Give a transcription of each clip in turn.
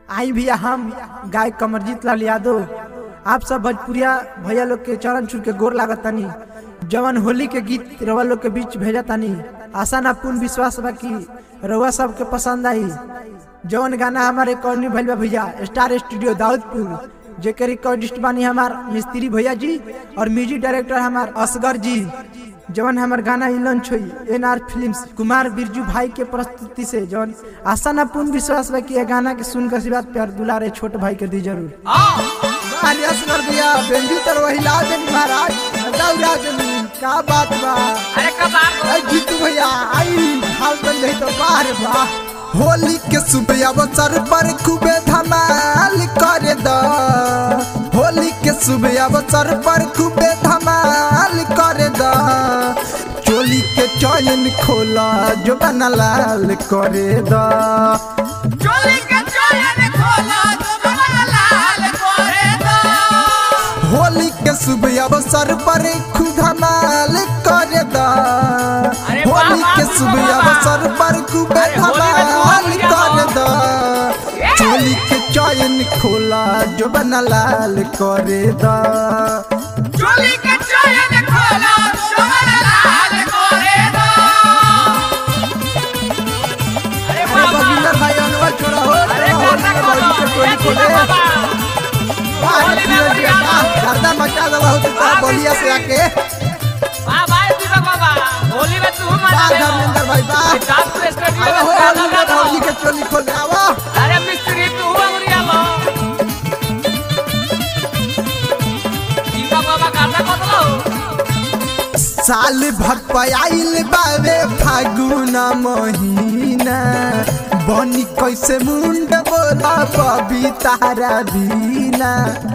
आई भैया हम गायक कमरजीत लाल यादव आप सब भोजपुरिया भैया लोग के चरण छू के गोर लागत तानी जवन होली के गीत रवा लोग के बीच भेजा तानी आशा ना पूर्ण विश्वास बा कि रउआ सब के पसंद आई जवन गाना हमारे रिकॉर्डिंग भइल बा भैया स्टार स्टूडियो दाऊदपुर जेके रिकॉर्डिस्ट बानी हमार मिस्त्री भैया जी और म्यूजिक डायरेक्टर हमार असगर जी जवन हमार गाना ही लॉन्च हुई N R films Kumar Birju भाई के प्रस्तुति से जवन आशा ना पूर्ण विश्वास बा कि ये गाना के सुन के आशीर्वाद प्यार दुलारे छोट भाई के दी जरूर अरे असगर भैया बेंजू तर वही ला देनी महाराज दौड़ा देनी का बात बा अरे कबार अरे जीतू भैया आई हाल बन गई तो बाहर बा होली के सुबह अवसर पर खूबे धमाल करे द होली के सुबह अवसर पर खूबे धमाल करे द चोली के चयन खोला जो बना लाल करे द चोली के चोयन खोला तुम्हारा लाल करे दो होली के शुभ अवसर पर खूब धमाल करे द अरे वाह, होली वाह, के वाह, शुभ वाह। अवसर पर खूब अरे होली में तो धमाल बहुत बढ़िया करे बा। द ये। चोली के चयन खोला जो बना लाल करे द चोली के चोयन खोला तुम्हारा लाल करे दो अरे अरे बाबा बगिंदर भाई अनवर छोड़ा हो अरे होली गाना में खोलो बड़ी के टोली ये खोले बाबा बाहर होली में फिर बढ़िया दिया बा। गर्दा मचा दवा हो तो वाह, बलिया से आके वाह भाई दीपक बाबा होली में तू मजा बा ले धर्मेंद्र भाई बा किताब के स्टूडियो अरे में हो गाना होली में गाओ। होली के टोली खोले आवा अरे मिस्त्री तू अंगुरिया लो दीपक बाबा गाना कतलो साल भर पयाइल बावे फागुन महीना बनी कैसे मुंड बोला बबी तारा बीना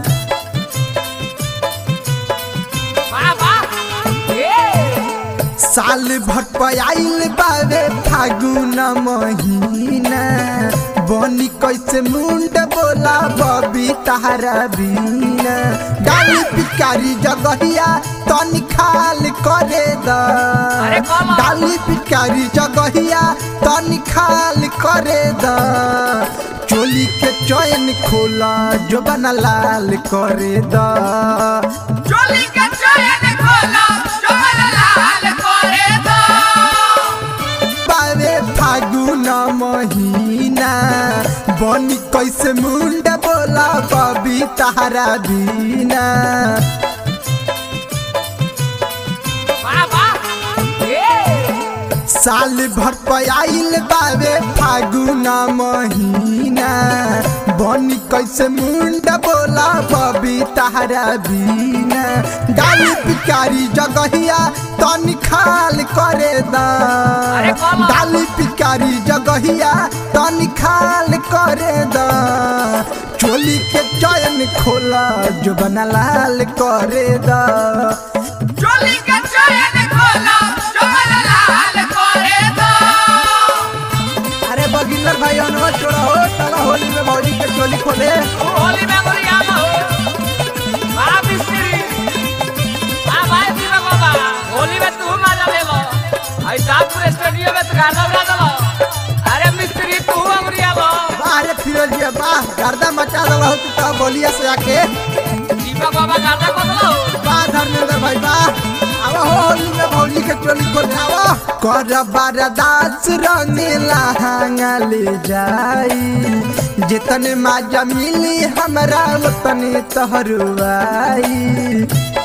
वाह वाह ये साल भर पयाइल बावे फागुन महीना बनी कैसे मुंड बोला बबी तारा बीना गाली पिकारी जगहिया तनी खाल करे द अरे कौन? डाली पिकारी जगहिया तनी खाल करे द चोली के चयन खोला जो बना लाल करे द चोली के चोयन खोला चोला लाल करे दो बावे फागुन महीना बनी कैसे मुंड बोला बबी तारा बीना वाह वाह ये साल भर पयाइल बावे फागुन महीना बनी कैसे मुंड बोला बबी तारा बीना डाली पिकारी जगहिया तनी खाल करे द अरे कौन? डाली पिकारी जगहिया तनी खाल करे द चोली के चयन खोला जो बना लाल करे द चोली के चोयन खोला चोला लाल करे दो अरे बगिंदर भाई अनवर छोड़ा हो चला होली में भौजी के टोली खोले तू होली में अंगुरिया लो वाह मिस्त्री वाह भाई दीपक बाबा होली में तू मजा ले लो आई साहब स्टूडियो में तो गाना बजा दो अरे मिस्त्री तू अंगुरिया लो बाहर फिरोज जी बाह गर्दा मचा दवा हो तो बलिया से आके दीपक बाबा गाना कतलो बा धर्मेंद्र भाई बा आवा हो होली में भौजी के टोली खोले आवा कर बरदास रंगीला हांगा ले जाई जितने माजा मिली हमरा उतने तहरुआई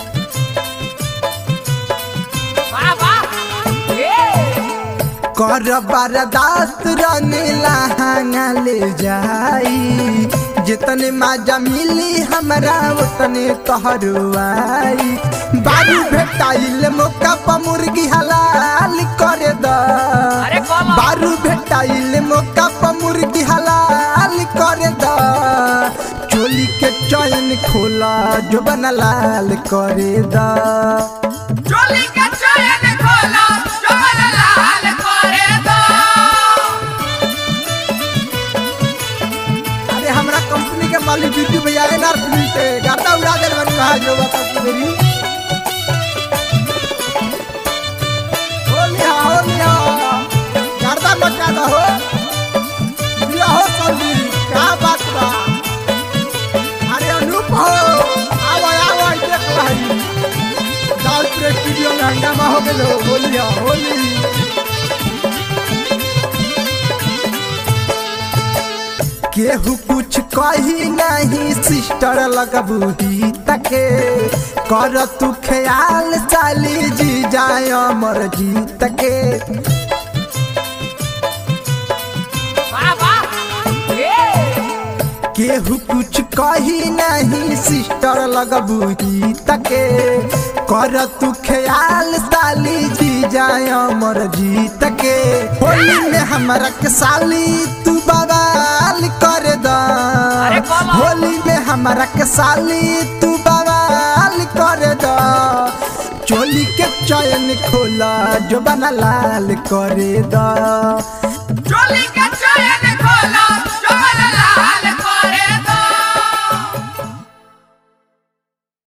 वाह वाह ये कर बरदास रंगीला हांगा ले जाई जितने माजा मिली हमरा उतने तहरुआई बारू भेटाइल मौका पर मुर्गी हलाल करे द अरे कौन? बारू भेटाइल मौका पर मुर्गी हलाल करे द चोली के चयन खोला जो बना लाल करे द चोली के चोयन खोला चोला लाल करे दो अरे हमरा कंपनी के मालिक बिट्टू भैया एनआर फिल्म से गाता उड़ा दे बनी वहां जो बता तू मेरी होली हा होली हा गर्दा मचा दो हो दिया हो संदीप क्या बात बा केहू कुछ कही नहीं सिस्टर लगबू ही तके कर तू ख्याल साली जी जाय अमर जीत के वाह वाह ए केहू कुछ कही नहीं सिस्टर लगबू ही तके कर तू ख्याल साली जी जाय अमर जीत के होली में हमरा के साली तू बवाल कर द अरे बोलो। होली में हमरा के साली तू बवाल कर द चोली के चयन खोला जो बना लाल करे द चोली का चैन खोला